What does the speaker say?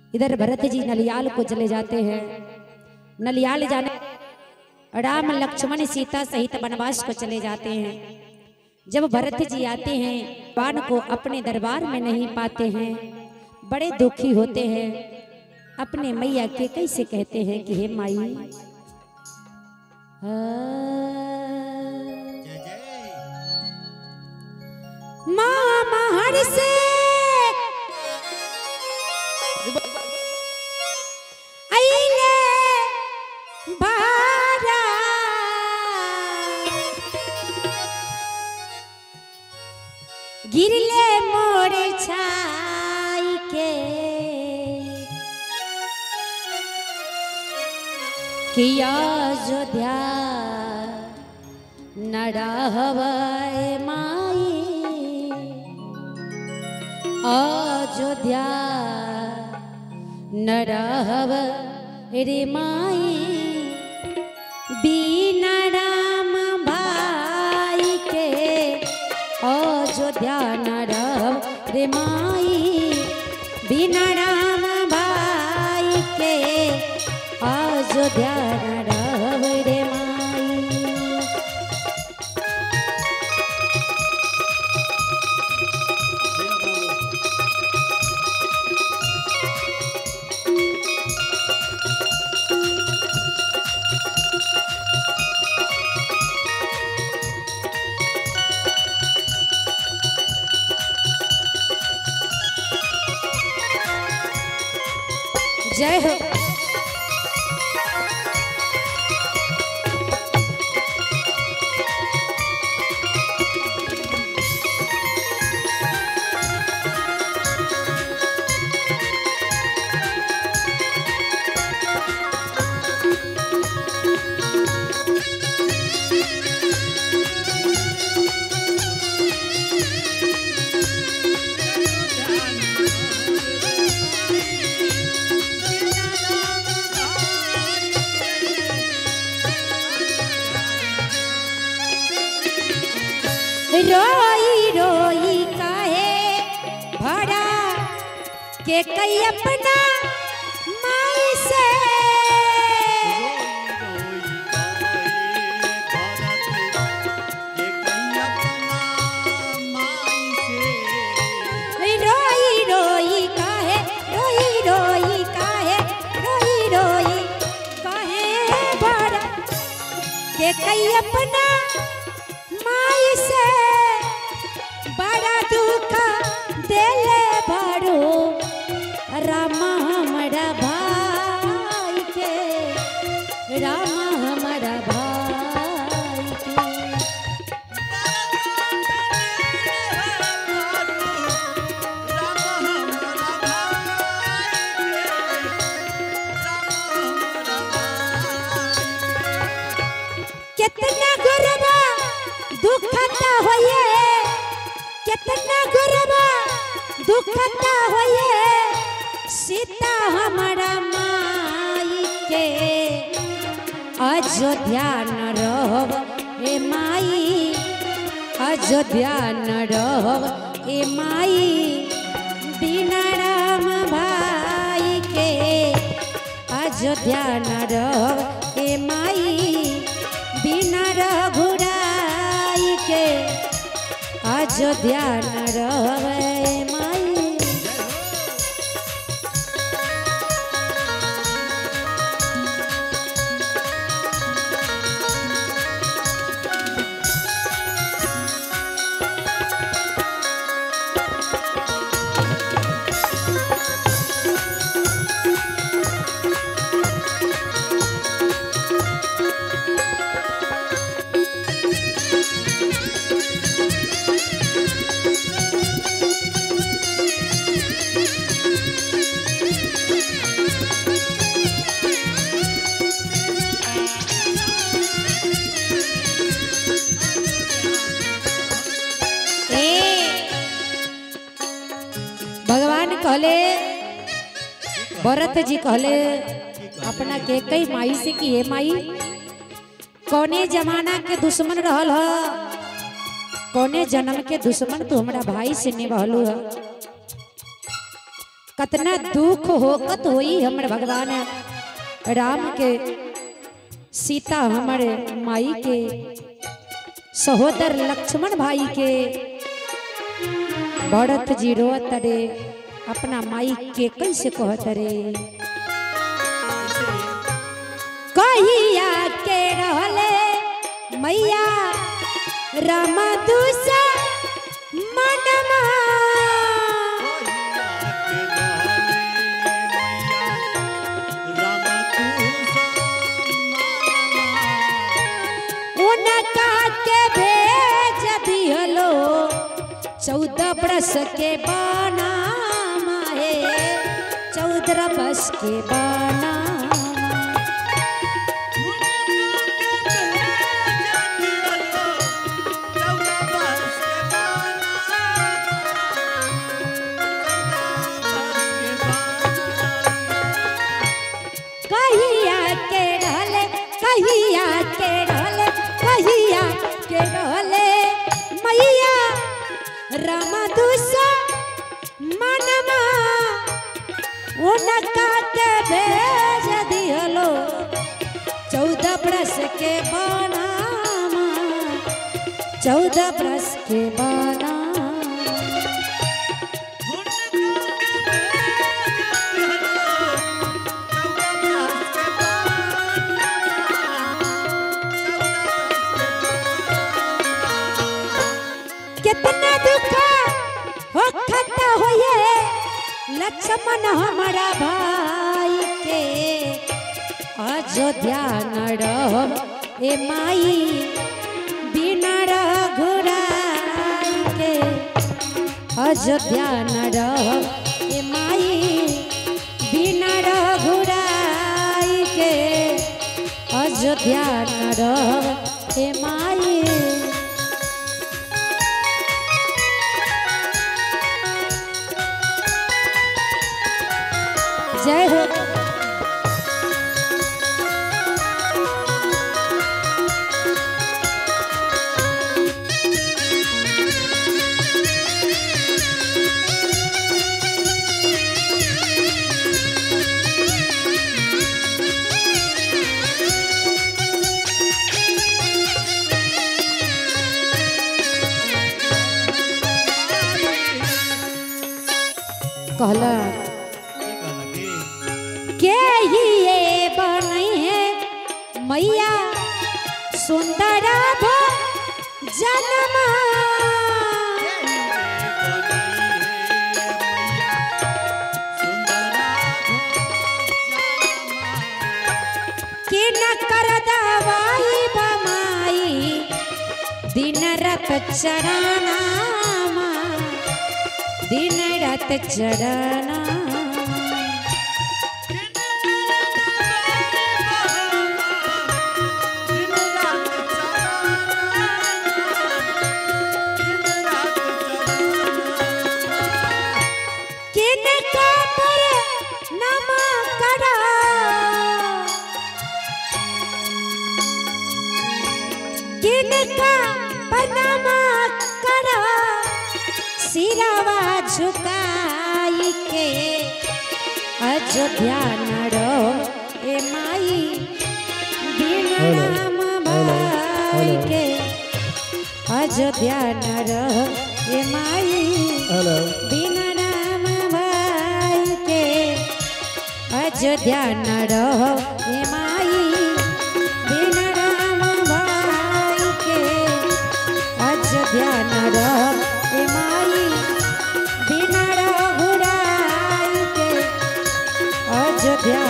इधर भरत जी नलियाल को चले जाते हैं नलियाल जाने राम लक्ष्मण सीता सहित वनवास को चले जाते हैं जब भरत जी आते हैं बाण को अपने दरबार में नहीं पाते हैं बड़े दुखी होते हैं अपने मैया के कैसे कहते हैं कि हे माई जय जय माँ महर से अइले बारा गिरले मोर छाई के किया जोध्या नड़हवै माई अयोध्या नड़हव रे माई बीना राम भाई के अयोध्या नड़हव रे माई बीना राम भाई के अयोध्या नड़हव रे माई जय हो रोई रोई काहे भरा के कई अपना माई से रोई रोई काहे रोई रोई काहे रोई रोई काहे भरा के कई अपना माई से बड़ा दुख देले बड़ो राम हमारा भाई के राम हमारा भाई के कितना गुरबा दुखता होइए कितना गुरबा दुखता होइए सीता हमारा माई के अयोध्या न रहब ए माई अयोध्या न रहब ए माई बिना राम भाई के अयोध्या न रहब ए माई बिना रघुराई के अयोध्या न रहब ए माई भगवान कहले भरत जी कहले अपना के कई माई से कि हे माई कौने जमाना के दुश्मन रहल ह कौने जन्म के दुश्मन तू हमरा भाई से निभलू ह कतना दुख होकत होई हमर भगवान राम के सीता हमर माई के सहोदर लक्ष्मण भाई के भरत जी रोत रे अपना माई के कैसे कहत रे कहिया के रहले मैया रामा दूसा मनमा उनका के भेज दिहलो चौदह बरस के बाना माए चौदह बरस के बाना कहिया के रहले कहिया के रहले कहिया के रहले मैया रामा दूसा मनमा उनका के भेज दिहलो चौदह बरस के बनामा चौदह बरस के बाना कितना दुख हो खता होए लक्ष्मण हमारा भाई के अयोध्या न रहो ए माई बिना रघुराई के अयोध्या न रहो ए माई बिना रघुराई के अयोध्या न रहो ए माई जय हो कहला के ही ये बनई है मैया सुंदर भो जन्मा कि न कर दवाई बमाई दिन रात चराना दिन रात चराना किन का पर नमा करा किन का पर नमा करा सिरावा झुकाई के अयोध्या न रहो ए माई बिना राम भाई के अयोध्या न रहो ए माई हेलो बिना राम भाई के अयोध्या न रहो हे माई बिना राम भाई के अयोध्या न रहो हे माई बिना रघुराई के अयोध्या